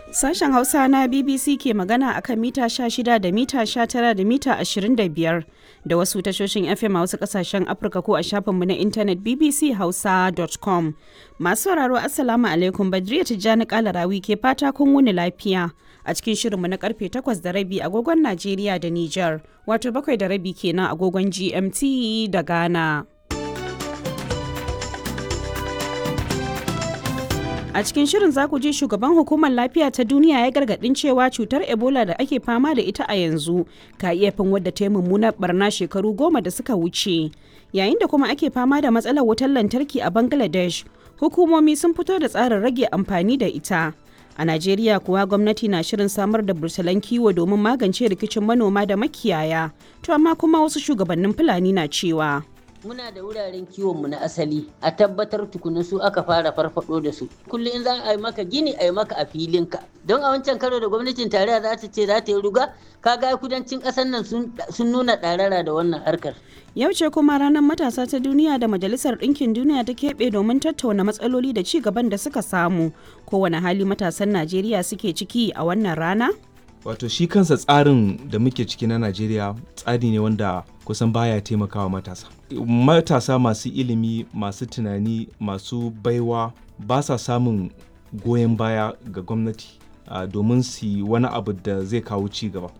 Sashen Hausa na BBC ke magana a kan mita 16 da mita 19 da mita 25 da wasu tashoshin FM a wasu kasashen Afirka ko a shafinmu na intanet bbchausa.com. Masu sauraro Assalamu alaikum Badriya Tijjani Kalarawi ke fata kun wuni lafiya a cikin shirinmu na karfe 8 da rabi agogon Najeriya da Nijar, wato bakwai da rabi kenan agogon GMT da Ghana. A cikin shirin za ku ji shugaban hukumar lafiya ta duniya ya gargadin cewa cutar Ebola da ake fama da ita a yanzu ka iya fin wadda ta yi mummunar barna shekaru goma da suka wuce. Yayin da kuma ake fama da matsalar wutar lantarki a Bangladesh, hukumomi sun fito da tsarin rage amfani da ita. A Najeriya kuwa gwamnati na shirin samar da bursalan kiwo domin magance rikicin manoma da makiyaya, to amma kuma wasu shugabannin Fulani na cewa. muna da wuraren kiwonmu na asali a tabbatar tukuna su aka fara farfado da su kullum in za a yi maka gini a yi maka a filinka don a wancan karo da gwamnatin tarayya za ta ce za ta yi ruga kaga kudancin ƙasar nan sun nuna ɗarara da wannan harkar Yau ce kuma ranar matasa ta duniya da Majalisar Ɗinkin Duniya ta keɓe domin tattauna matsaloli da ci gaban da suka samu. Kowane hali matasan Najeriya suke ciki a wannan rana? wato shi kansa tsarin da muke ciki na najeriya tsari ne wanda kusan baya taimakawa matasa matasa masu ilimi masu tunani masu baiwa ba sa samun goyon baya ga gwamnati uh, domin su yi wani abu da zai kawo ci gaba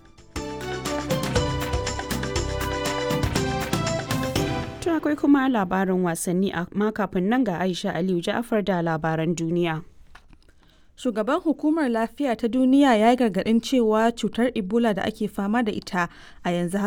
To akwai kuma labarin wasanni amma kafin nan ga Aisha Aliyu Ja'afar da labaran duniya. Shugaban Hukumar Lafiya ta Duniya ya yi gargaɗin cewa cutar Ebola da ake fama da ita a yanzu